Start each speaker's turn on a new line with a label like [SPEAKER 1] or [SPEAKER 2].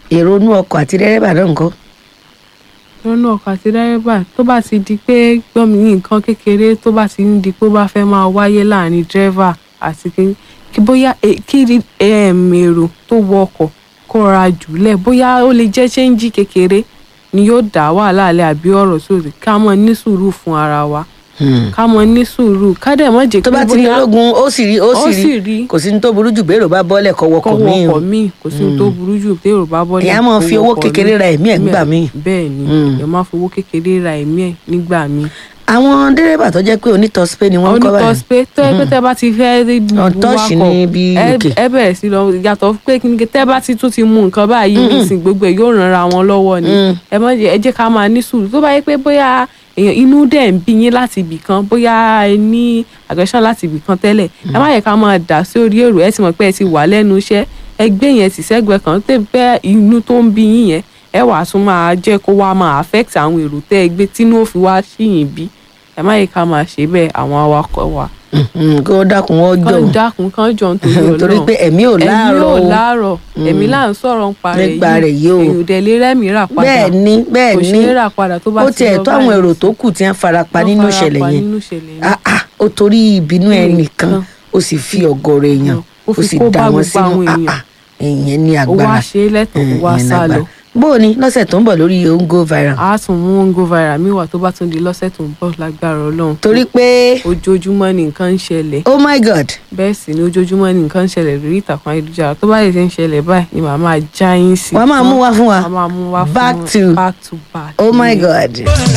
[SPEAKER 1] èrò inú ọkọ̀ àti dẹ́rẹ́bà náà nǹkan.
[SPEAKER 2] lọ́nà ọkọ̀ àti dẹ́rẹ́bà tó bá ti di pé gbọ́mi ní nǹkan kékeré tó bá ti ń di pé ó bá fẹ́ máa wáyé láàrin dírẹ́fà àti kí kí bóyá eh, kí em, èrò tó wọ ọkọ̀ kó ra jùlẹ̀ bóyá ó lè jẹ́ ṣéǹjì kékeré ni yóò dá wàhálà lẹ̀ àbí ọ̀rọ̀ sóòtì ká mọ̀ ní sùúrù fún ara wa ká mọ̀ ní sùúrù ká dẹ̀ mọ̀ jẹ́
[SPEAKER 1] tó bá ti ní ológun ó sì rí ó
[SPEAKER 2] ó
[SPEAKER 1] sì
[SPEAKER 2] sì
[SPEAKER 1] rí
[SPEAKER 2] rí.
[SPEAKER 1] kò sí ní tó burú jù bẹ́ẹ̀rù bá bọ́lẹ̀ kọ́ wọkọ̀
[SPEAKER 2] kọ́wọ́
[SPEAKER 1] míì o.
[SPEAKER 2] ọkọ̀ míì kò sí ohun tó burú jù tí èrò bá bọ́lẹ̀
[SPEAKER 1] Èèyàn á máa
[SPEAKER 2] kó
[SPEAKER 1] fi owó
[SPEAKER 2] wọkọ̀
[SPEAKER 1] kékeré
[SPEAKER 2] míì.
[SPEAKER 1] ra ẹ̀mí ẹ̀ nígbà míì.
[SPEAKER 2] bẹ́ẹ̀ ni
[SPEAKER 1] Mm.
[SPEAKER 2] èèyàn máa fowó kékeré ra ẹ̀mí ẹ̀ nígbà míì
[SPEAKER 1] àwọn dẹ́rẹ́bà tó jẹ́ pé onítọ̀sípé ni wọ́n ń kọ́ báyìí.
[SPEAKER 2] onítọ̀sípé tó yẹ pé tẹ́ bá ti fẹ́ rí
[SPEAKER 1] Untouched ní bí
[SPEAKER 2] ẹ
[SPEAKER 1] UK.
[SPEAKER 2] ẹ bẹ̀rẹ̀ sí lọ yàtọ̀ pé kí ni tẹ́ bá ti tún ti mú nǹkan báyìí nísìnyí gbogbo ẹ̀ yóò ràn ra wọn lọ́wọ́ ni
[SPEAKER 1] Mm.
[SPEAKER 2] ẹ má jẹ́ ẹ jẹ́ ká máa ní sùúrù tó bá yẹ pé bóyá èèyàn inú dẹ̀ ń bí yín láti ibì kan bóyá ẹ ní aggression láti ibì kan tẹ́lẹ̀ ẹ má yẹ ká máa dà sí orí èrò ẹ ti mọ̀ pé ẹ ti wà lẹ́nu iṣẹ́ ẹ gbé yẹn tì sẹ́gbẹ̀ẹ́ kan tẹ́ bẹ́ inú tó ń bí yín yẹn ẹ wàá tún máa jẹ́ kó wá máa affect àwọn èrò tẹ́ ẹ gbé tínú ó fi wá síyìn bí ẹ má yẹ ká máa ṣe bẹ́ẹ̀ àwọn awakọ̀ wa
[SPEAKER 1] Mhm, kí wọ́n dákun wọ́n jọ
[SPEAKER 2] kán dákun kán jọ nítorí Ọlọ́run
[SPEAKER 1] torí pé ẹ̀mí ò láàárọ̀
[SPEAKER 2] ẹ̀mí
[SPEAKER 1] o
[SPEAKER 2] ò láàárọ̀ ẹ̀mí là ń sọ̀rọ̀ nípa rẹ̀
[SPEAKER 1] Nípa rẹ̀ yìí o.
[SPEAKER 2] èyàn ò dẹ̀ lè rẹ́mi rà padà
[SPEAKER 1] bẹ́ẹ̀ ni bẹ́ẹ̀
[SPEAKER 2] kò
[SPEAKER 1] ni
[SPEAKER 2] ṣeé rà padà tó bá
[SPEAKER 1] ó
[SPEAKER 2] ti
[SPEAKER 1] tiẹ̀
[SPEAKER 2] lọ
[SPEAKER 1] tó àwọn
[SPEAKER 2] báyìí.
[SPEAKER 1] èrò tó kù tí wọ́n farapa
[SPEAKER 2] Wọ́n
[SPEAKER 1] nínú
[SPEAKER 2] fara
[SPEAKER 1] ìṣẹ̀lẹ̀
[SPEAKER 2] pa
[SPEAKER 1] yẹn
[SPEAKER 2] nínú ìṣẹ̀lẹ̀ yẹn.
[SPEAKER 1] Ah, ah, ó torí ìbínú
[SPEAKER 2] Mm,
[SPEAKER 1] ẹnìkan
[SPEAKER 2] kan.
[SPEAKER 1] ó sì fi ọ̀gọ̀rọ̀ èèyàn
[SPEAKER 2] ó fi
[SPEAKER 1] sì
[SPEAKER 2] kó
[SPEAKER 1] dà
[SPEAKER 2] bá
[SPEAKER 1] wọ́n
[SPEAKER 2] gbogbo
[SPEAKER 1] sínú
[SPEAKER 2] àwọn
[SPEAKER 1] Ah,
[SPEAKER 2] èèyàn.
[SPEAKER 1] ah, ìyẹn ní
[SPEAKER 2] ó wá
[SPEAKER 1] agbára
[SPEAKER 2] ṣe é lẹ́tọ̀ọ́ ó wá
[SPEAKER 1] ìyẹn ní
[SPEAKER 2] sá lọ
[SPEAKER 1] agbára. bó o ní lọ́sẹ̀ tó ń bọ̀ lórí ongo viral
[SPEAKER 2] a tún mú ń go viral mi wà tó bá tún di lọ́sẹ̀ tó ń bọ̀ lágbára Ọlọ́run
[SPEAKER 1] torí pé
[SPEAKER 2] ojoojúmọ́ ni nǹkan ń ṣẹlẹ̀
[SPEAKER 1] oh my god
[SPEAKER 2] bẹ́ẹ̀ sì ni ojoojúmọ́ ni nǹkan ń ṣẹlẹ̀ lórí ìtàkùn ayélujára tó bá lè ṣe ń ṣẹlẹ̀ báyìí ni màá máa já yín sí
[SPEAKER 1] wàá máa mú wá fún wa
[SPEAKER 2] a máa mú wá fún
[SPEAKER 1] back to
[SPEAKER 2] back to back
[SPEAKER 1] oh my
[SPEAKER 2] ni.
[SPEAKER 1] god